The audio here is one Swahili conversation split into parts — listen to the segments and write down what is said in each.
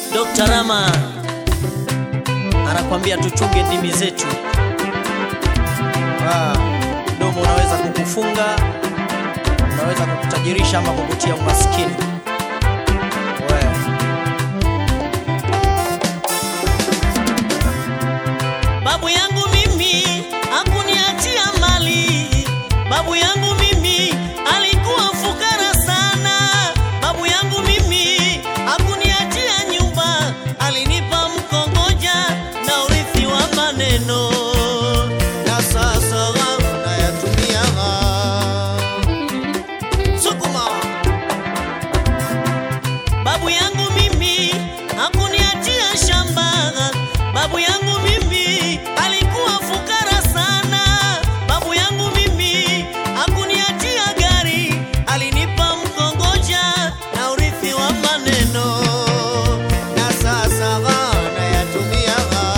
Dr. Rama anakwambia tuchunge ndimi zetu. Ah, Mdomo unaweza kukufunga, unaweza kukutajirisha ama kukutia umaskini. We. Babu yangu mimi hakuniachia mali. Babu yangu mimi alikuwa fukara sana. Babu yangu mimi hakuniachia nyumba, alinipa mkongoja na urithi wa maneno, na sasa nayatumia. Sukuma. Babu yangu mimi hakuniachia shamba. Babu yangu mimi alikuwa fukara sana. Babu yangu mimi hakuniachia gari, alinipa mkongoja na urithi wa maneno, na sasa nayatumia.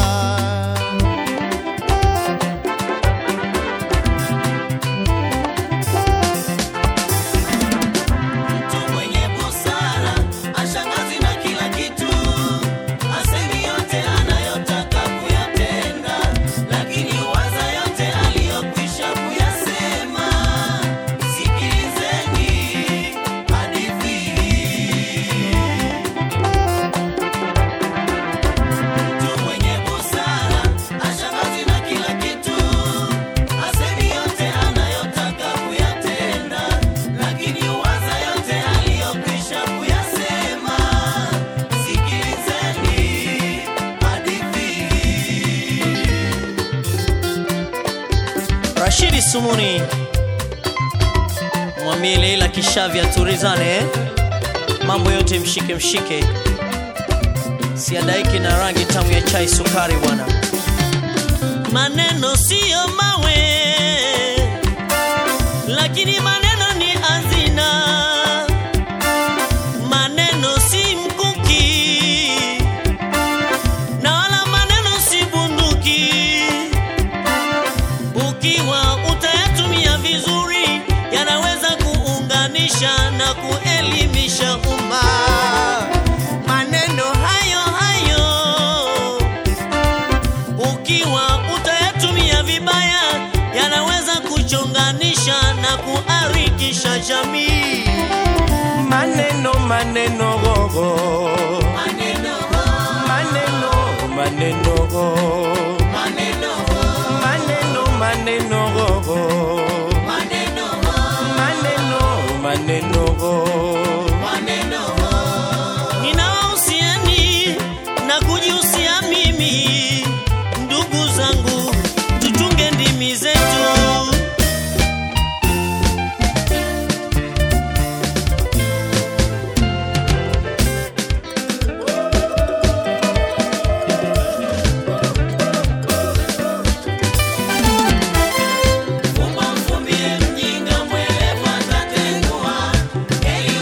Mtu mwenye busara ashangazi na kila kitu, asemi yote anayotaka kuyatenda, lakini waza yote aliyokwisha kuyasema. Sikilizeni hadithi hii. Mtu mwenye busara ashangazi na kila kitu, asemi yote anayotaka kuyatenda, lakini waza yote aliyokwisha kuyasema. Sikilizeni hadithi hii. Rashidi Sumuni mwambie Leila Kishavya turizane, eh? mambo yote mshike mshike, siadaiki na rangi tamu ya chai sukari bwana. Maneno siyo mawe, lakini maneno ni hazina. Maneno si mkuki, na wala maneno si bunduki ukiwa utayatumia vizuri, yanaweza kuunganisha na kuelimisha umma. Maneno hayo hayo ukiwa utayatumia vibaya, yanaweza kuchonganisha na kuharikisha jamii. maneno maneno gogo Maneno, maneno maneno go maneno, maneno maneno gogo maneno, maneno maneno go maneno. Ninawahusiani na kujihusia mimi, ndugu zangu, tuchunge ndimi zetu. Fumba mfumbie mjinga, mwelevu atatengua. Heri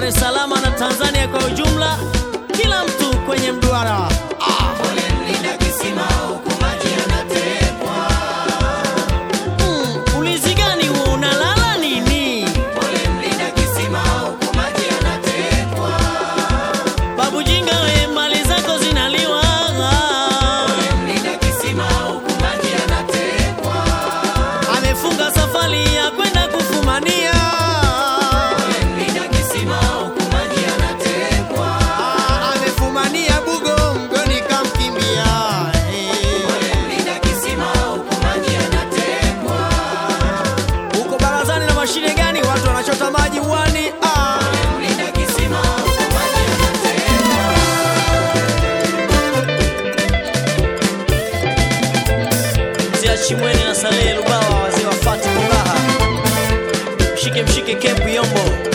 Dar es Salaam na Tanzania kwa ujumla, kila mtu kwenye mduara. Pole mlinda kisima huku maji yanatekwa. Mm, ulizi gani huo, unalala nini? Pole mlinda kisima huku maji yanatekwa. Babu Jinga, we mali zako zinaliwa. Mlinda kisima huku maji yanatekwa. Amefunga safari ya kwenda kufumania. Mlinda kisima huku maji yanatekwa. Ah, amefumania bugo, mgoni kamkimbia. Eh. Mlinda kisima huku maji yanatekwa. Uko barazani na mashine gani? Watu wanachota maji uwani. Ah. Mlinda kisima huku maji yanatekwa. Zia Chimwene na Salehe Lubawa, wazee wa Fati Kulaha. Mshike mshike kempu Yombo.